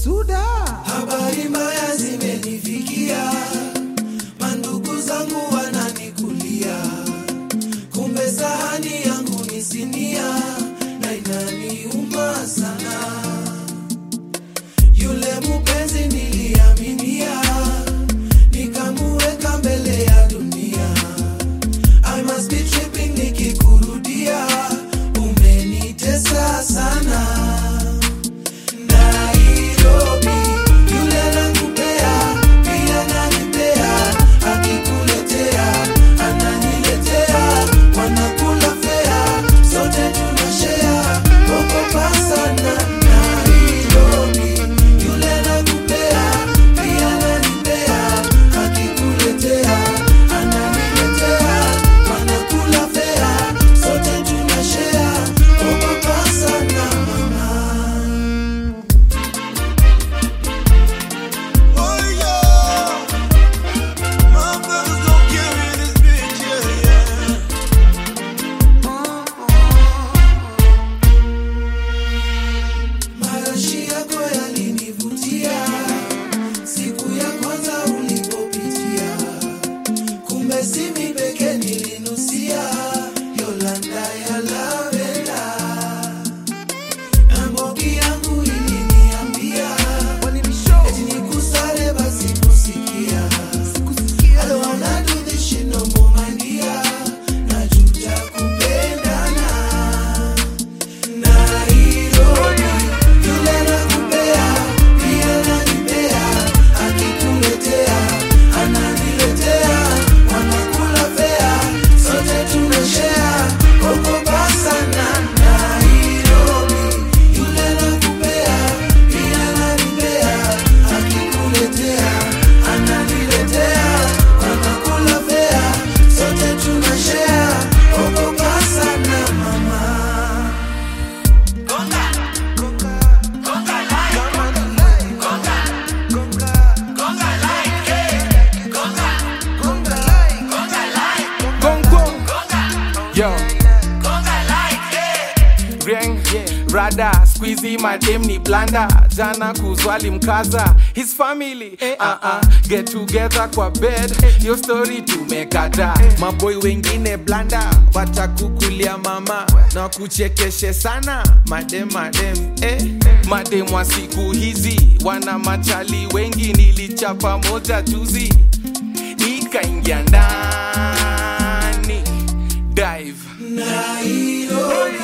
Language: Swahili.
Suda. Habari mbaya zimenifikia, mandugu zangu wananikulia, kumbe sahani yangu ni sinia na inaniuma sana. Yule mupenzi niliaminia, nikamuweka mbele ya dunia. I must be tripping nikikurudia, umenitesa sana. Nairobi, yule anakupea, pia ananipea, akikuletea, ananiletea, wanakula fea, sote tunashare, ogopa sana. Nairobi, yule anakupea, pia ananipea, akikuletea, ananiletea, wanakula fea, sote tunashare, ogopa sana mama. Oh yeah, my brothers gon' carry this bitch, yeah, yeah. Marashi yako yalinivutia siku ya kwanza ulipopitia, kumbe si mimi peke nilinusia Yolanda ya lavenda, na mbogi yangu iliniambia eti nikusale basi kusikia. I don't wanna do this shit no more my dear, najuta kupendana Nairobi, yule anakupea, pia ananipea, akikuletea, ananiletea, wanakula fea, sote tunashare, ogopa sana. Nairobi, yule anakupea, pia ananipea, akikuletea, ananiletea, wanakula fea, sote tunashare, ogopa sana mama. Gong gong. Yo. Ring, rada squeezy madem ni blanda jana kuzwali mkaza his family uh -uh. get together kwa bed yo story tumekata maboy wengine blanda watakukulia mama na kuchekeshe sana madem madem eh. madem wa siku hizi wana machali wengi nilichapa moja juzi ikaingia ndani dive Nairobi,